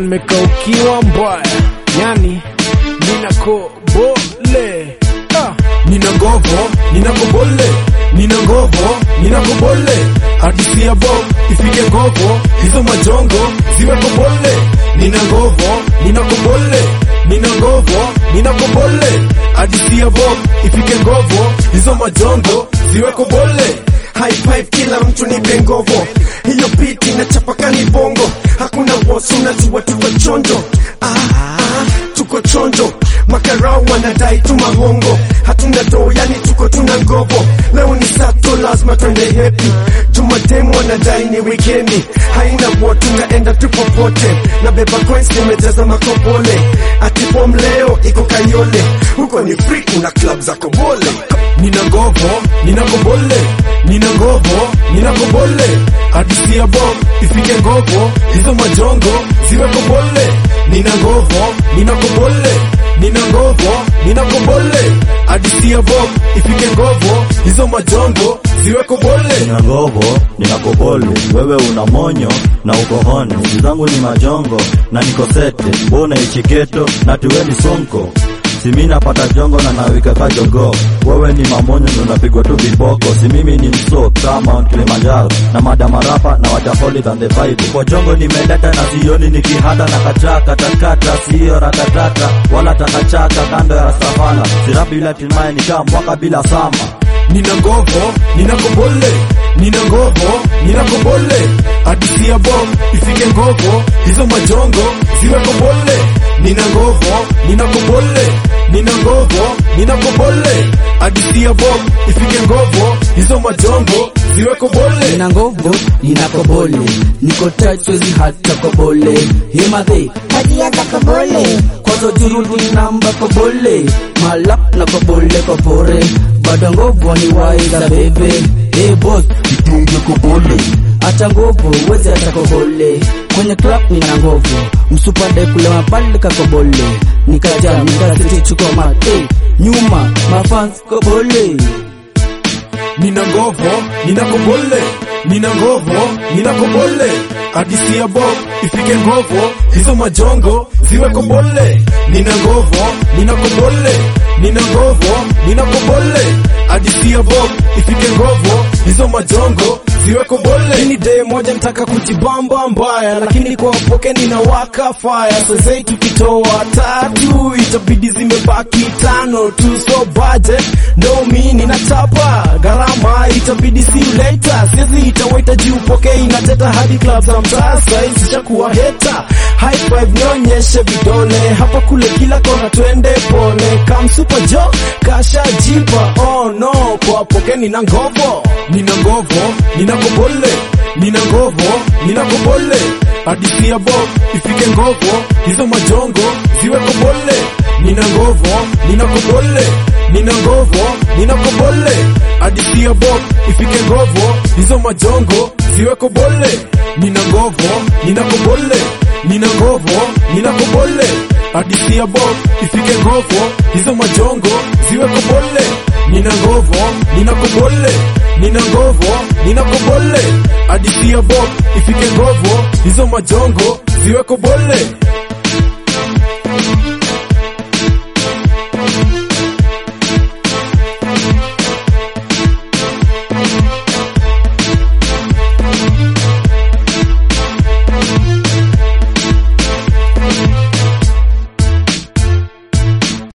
nimekaukiwa mbaya, yani nina kobole ah. nina ngovo nina kobole nina ngovo nina kobole hadisi ya bob ifike ngovo hizo majongo ziwe kobole nina ngovo nina kobole nina ngovo nina kobole hadisi ya bob ifike ngovo hizo majongo ziwe kobole High five kila mtu ni bengovo, hiyo beat inachapaka ni bongo, hakuna wosu, unajua tuko chonjo. Ah, ah, tuko chonjo, makarau wanadai tu mahongo, hatuna doo, yani tuko tuna ngovo. Leo ni sato, lazima twende happy. Jumatemu wanadai ni wikendi, haina wo, tunaenda tu popote, na beba coins nimejaza makobole, ati bom leo iko Kayole, huko ni free, kuna club za kobole. nina ngovo nina kobole nina ngovo nina kobole hadisi ya bob ifike ngovo hizo majongo ziwe kobole nina ngovo nina kobole nina ngovo nina kobole hadisi ya bob ifike ngovo hizo majongo ziwe kobole Nina ngovo, nina kobole, wewe una monyo na uko honi, zangu ni majongo na niko sete, mbona ichiketo na tuweni sonko Si mimi napata jongo na nawika kajogo, wewe ni mamonyo ndo unapigwa tu viboko. Si mimi ni mso kama Mount Kilimanjaro na madamarapa na waja holy than the Bible. Kwa jongo nimeleta na sioni nikihata na kachaka takata, siyo ratatata wala takachaka kando ya savana. Sirapi bila timai nikaa mwaka bila sama nina ngovo nina kobole nina ngovo nina kobole hadisi ya bob ifike ngovo hizo majongo ziwe kobole nina ngovo nina kobole nina ngovo nina kobole hadisi ya bob ifike ngovo hizo majongo ziwe kobole nina ngogo nina kobole niko tight siwezi hata kobole himadhe Tabia za kobole kwazo jurudi namba kobole malap na kobole kopore bado ngovo ni waiza bebe hey boss kitunge kobole acha ngovo wezi acha kobole kwenye club nina ngovo msupade kule mapale kakobole nikaja nikasiti chukoma hey, nyuma mafans kobole nina ngovo nina kobole nina ngovo nina kobole hadisi ya bob ifike ngovo hizo majongo ziwe kobole nina ngovo nina kobole nina ngovo nina kobole hadisi ya bob ifike ngovo hizo majongo ziwe kobole Hii ni day moja nitaka kujibamba mbaya, lakini kwa poke ninawaka fire. Sasa tukitoa tatu itabidi zimebaki tano tu, so budget ndo mi ninachapa gharama, itabidi see you later. Siwezi itawaita juu poke inateta hadi club za mtaa, saizi ishakuwa heta. High five nionyeshe vidole hapa kule kila kona, twende pole. Kam super jo kasha jipa, oh no, kwa poke nina ngovo nina ngovo nina kobole nina ngovo nina kobole hadisi ya bob ifike ngovo hizo majongo ziwe kobole nina ngovo nina kobole nina ngovo nina kobole hadisi ya bob ifike ngovo hizo majongo ziwe kobole nina ngovo nina kobole nina ngovo nina kobole hadisi ya bob ifike ngovo hizo majongo ziwe kobole nina ngovo nina kobole nina ngovo nina kobole hadisi ya bob ifike ngovo hizo majongo ziwe kobole